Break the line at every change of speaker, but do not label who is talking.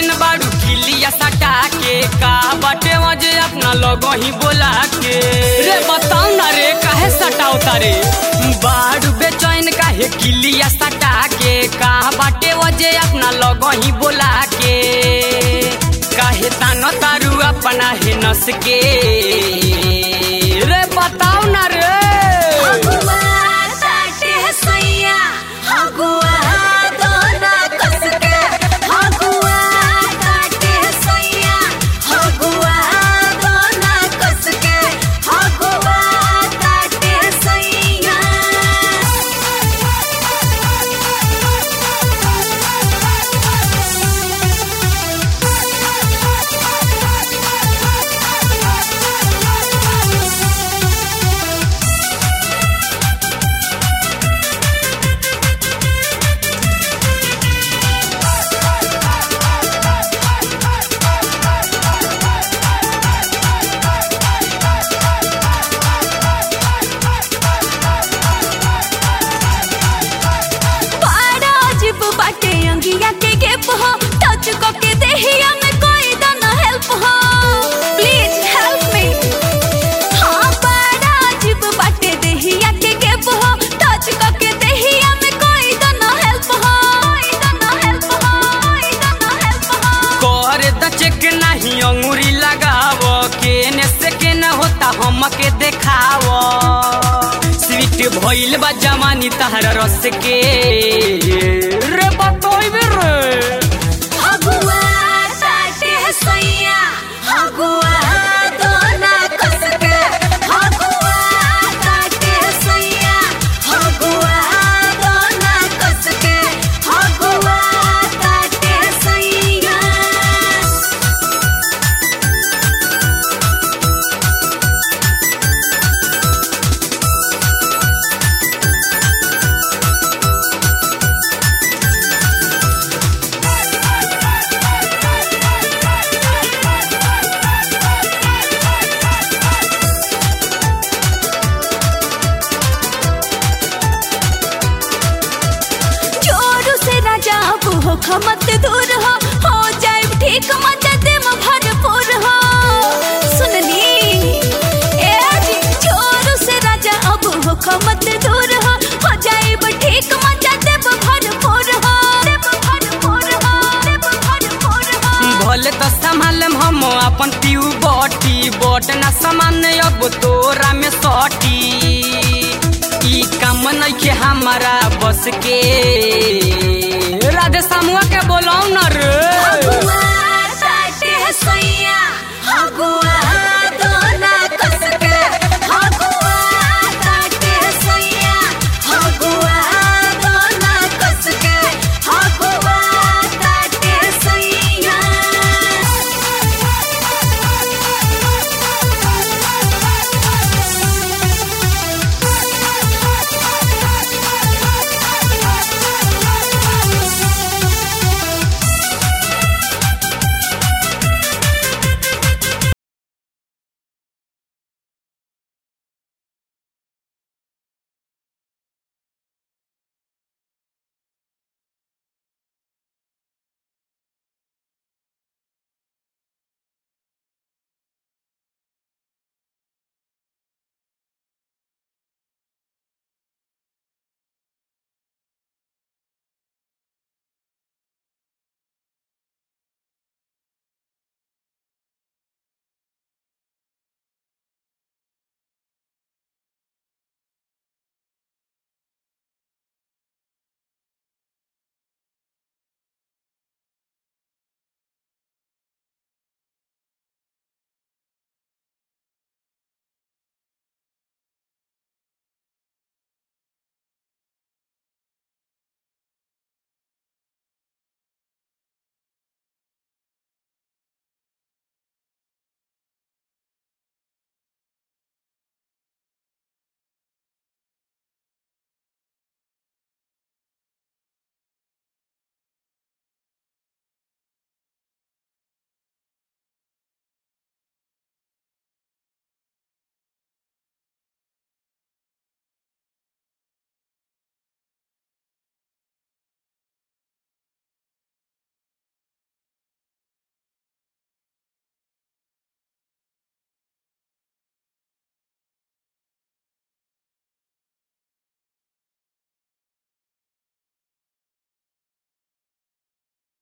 बेचैन बाड़ू किलिया सटा के का बटे वजे अपना लोगो ही बोला के रे बताओ ना रे काहे सटाओ तारे बाड़ू बेचैन काहे किलिया सटा के का बाटे वजे अपना लोगो ही बोला के काहे तानो तारू अपना है नस के रे बताओ ना रे
हगुआ साटे सैया हगुआ दोना कसके हगुआ साटे सैया हगुआ दोना कसके हगुआ साटे सैया बड़ा अजीब बाटे अंगिया के गेप हो टच को के देहिया में कोई दना हेल्प हो प्लीज हेल्प मी हाँ बड़ा अजीब बाटे देहिया के गेप हो टच को के देहिया में कोई दना हेल्प हो कोई दना हेल्प हो कोई दना हेल्प हो
कर द चेक नहीं अंगूरी लगाव केने से केने होता हमके देखाव स्वीट भइल बा जवानी तहरा रस के रे बतोइबे रे
हगुआ साटे सैया हगुआ दोना कसके हगुआ साटे सैया हगुआ दोना कसके हगुआ साटे सैया जोरू से राजा अब हो खमत दूर हो हो जाए ठीक मदद में भरपूर हो सुनली ए जी जोरू से राजा अब हो खमत दूर हो हो जाए ठीक मदद में भरपूर हो देव भरपूर हो देव भरपूर हो
भले तो संभालम हम अपन पीऊ बटी बट ना सामान अब तोरा में सटी ई काम नइखे हमारा बस के